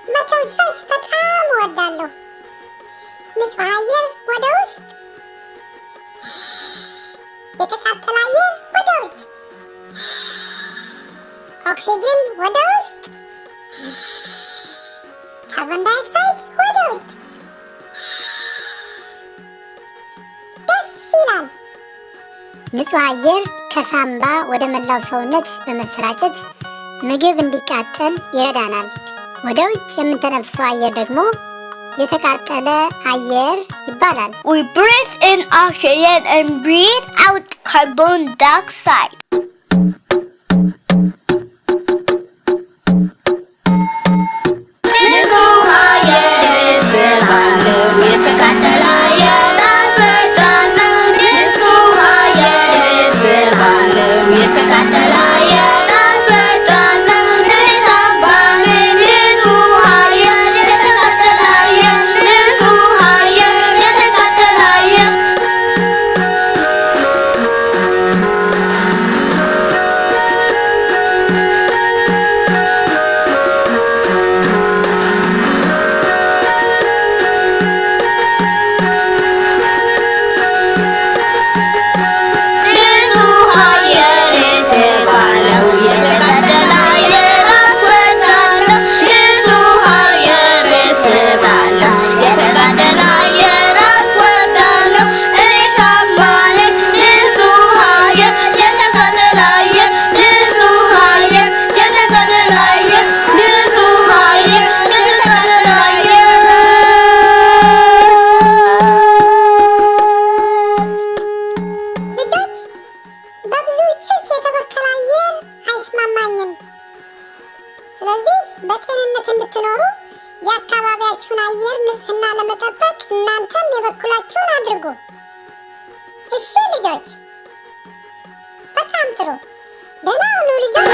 መተንፈስ በጣም እወዳለሁ። ንጹህ አየር ወደ ውስጥ፣ የተቃጠለ አየር ወደ ውጭ፣ ኦክሲጅን ወደ ውስጥ፣ ካርቦን ዳይኦክሳይድ ወደ ውጭ። ደስ ይላል። ንጹህ አየር ከሳምባ ወደ መላው ሰውነት በመሰራጨት ምግብ እንዲቃጠል ይረዳናል። ወደ ውጭ የምንተነፍሰው አየር ደግሞ የተቃጠለ አየር ይባላል። We breathe in oxygen and breathe out carbon dioxide. ንጹህ አየር ስባለው የተቃጠለ አየር አስወጣለሁ። ንጹህ አየር ስባለው የተቃጠለ አየር አስወጣለሁ። ሳምባዬ ንጹህ አየር የተቃጠለ አየር ንጹህ አየር የተቃጠለ አየር ንጹህ አየር ስባለው የተቃጠለ አየር አስወጣለሁ። ንጹህ አየር ስባለው የተቃጠለ አየር አስወጣለሁ። እኔ ሳምባዬ ንጹህ አየር የተቃጠለ አየር ንጹህ አየር የተቃጠለ አየር ንጹህ አየር የተቃጠለ አየር ልጆች በብዙ ጭስ የተበከለ አየር አይስማማኝም። ስለዚህ በጤንነት እንድትኖሩ የአካባቢያችሁን አየር ንጽህና ለመጠበቅ እናንተም የበኩላችሁን አድርጉ። እሺ ልጆች፣ በጣም ጥሩ። ደህና ሁኑ ልጆች።